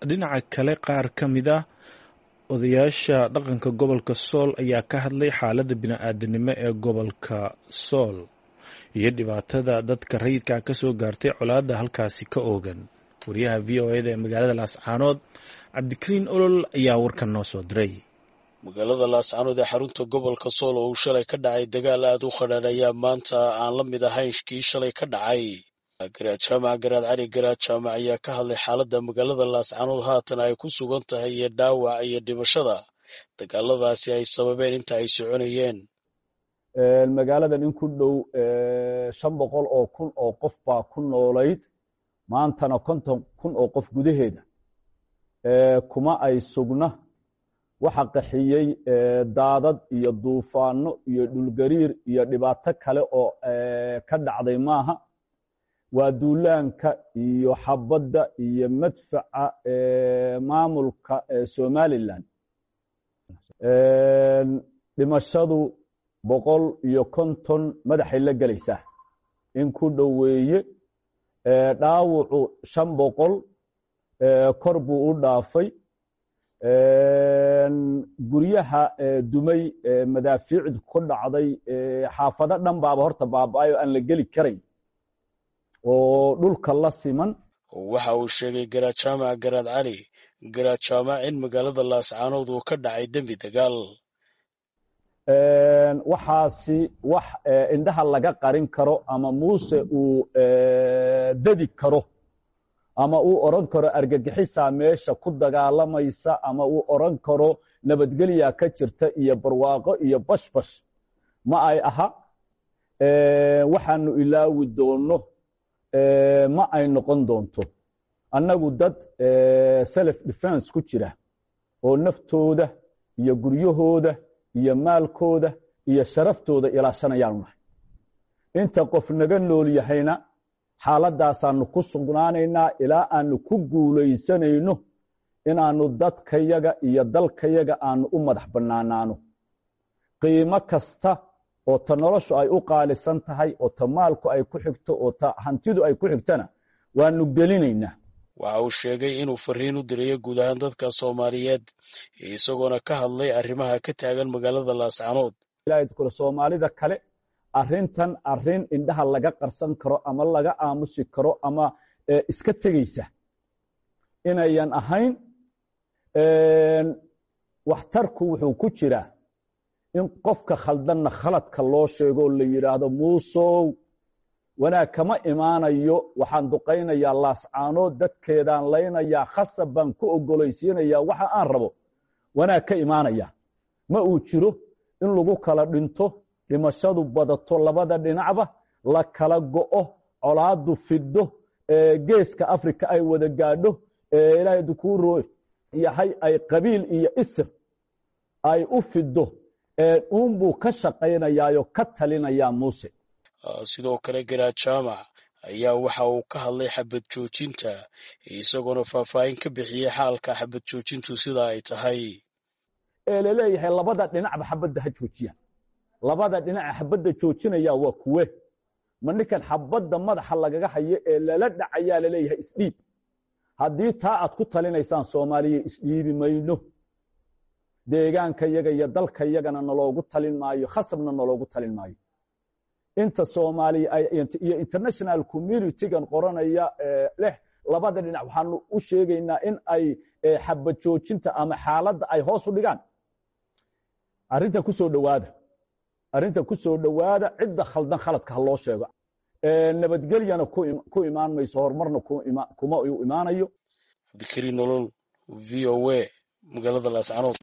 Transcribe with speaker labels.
Speaker 1: dhinaca kale qaar ka mid ah odayaasha dhaqanka gobolka sool ayaa ka hadlay xaaladda bini-aadanimo ee gobolka sool iyo dhibaatada dadka rayidka ka soo gaartay colaadda halkaasi ka oogan wariyaha v o eda ee magaalada laascaanood cabdikariin olol ayaa warkan noo soo diray
Speaker 2: magaalada laascaanood ee xarunta gobolka sool oo uu shalay ka dhacay dagaal aad u qadhaan ayaa maanta aan la mid ahayn kii shalay ka dhacay garaad jaamac garaad cali garaad jaamac ayaa ka hadlay xaaladda magaalada laascaanood haatan ay ku sugan tahay iyo dhaawac iyo dhimashada dagaaladaasi ay sababeen inta ay soconayeen
Speaker 3: magaaladan in ku dhow shan boqol oo kun oo qof baa ku noolayd maantana konton kun oo qof gudaheeda kuma ay sugna waxa qaxiyey daadad iyo duufaano iyo dhulgariir iyo dhibaato kale oo ka dhacday maaha waa duulaanka iyo xabadda iyo madfaca maamulka somalilan dhimashadu boqol iyo konton madaxay la gelaysaa in ku dhoweeye dhaawucu shan boqol kor buu u dhaafay guryaha dumay madaafiicdu ku dhacday xaafado dhan baaba horta baaba-ay oo aan la geli karayn oo dhulka la siman
Speaker 2: waxa uu sheegay garaad jaamac garaad cali garaad jaamac in magaalada laascaanood uu ka dhacay dembi dagaal
Speaker 3: waxaasi wax indhaha laga qarin karo ama muuse uu dadi karo ama uu odran karo argagixisaa meesha ku dagaalamaysa ama uu odran karo nabadgelya ka jirta iyo barwaaqo iyo bashbash ma ay aha waxaanu ilaawi doonno ma ay noqon doonto annagu dad self defense ku jira oo naftooda iyo guryahooda iyo maalkooda iyo sharaftooda ilaashanayaanu nahay inta qof naga nool yahayna xaaladaasaanu ku sugnaanaynaa ilaa aanu ku guulaysanayno inaanu dadkayaga iyo dalkayaga aanu u madax bannaanaano qiimo kasta oo ta noloshu ay u qaalisan tahay oo ta maalku ay ku xigto oo ta hantidu ay ku xigtana waanu gelinaynaa
Speaker 2: waxa uu sheegay inuu fariin u dirayo guud ahaan dadka soomaaliyeed isagoona ka hadlay arrimaha ka taagan magaalada laascaanood
Speaker 3: kule soomaalida kale arrintan arrin indhaha laga qarsan karo ama laga aamusi karo ama iska tegeysa inayan ahayn waxtarku wuxuu ku jiraa in qofka khaldanna khaladka loo sheego oo la yidhaahdo muusow wanaag kama imaanayo waxaan duqaynayaa laascaanood dadkeedaan laynayaa khasab baan ku ogolaysiinayaa waxa aan rabo wanaag ka imaanaya ma uu jiro in lagu kala dhinto dhimashadu badato labada dhinacba la kala go'o colaadu fiddo geeska africa ay wada gaadho ilaahay dukuuro yahay ay qabiil iyo isir ay u fiddo uunbuu ka shaqaynayaayo ka talinayaa muuse
Speaker 2: sidoo kale garaad jaamac ayaa waxa uu ka hadlay xabad joojinta isagoona faahfaahin ka bixiyey xaalka xabad joojintu sida ay tahay
Speaker 3: ee laleeyahay labada dhinacba xabadda ha joojiyaan labada dhinaca xabadda joojinaya waa kuwe ma ninkan xabadda madaxa lagaga hayo ee lala dhacayaa laleeyahay isdhiib haddii taa aad ku talinaysaan soomaaliya isdhiibi mayno deegaanka yaga iyo dalka yagana naloogu talin maayo khasabna naloogu talin maayo inta soomaaliya iyo international communitygan qoranaya leh labada dhinac waxaanu u sheegaynaa in ay xabad joojinta ama xaaladda ay hoos u dhigaan arrinta ku soo dhowaada arrinta ku soo dhowaada cidda khaldan khaladka ha loo sheego nabadgelyana ku imaan mayso horumarna kuma u imaanayo
Speaker 2: cabdikariin nolol v o a magaalada laascaanood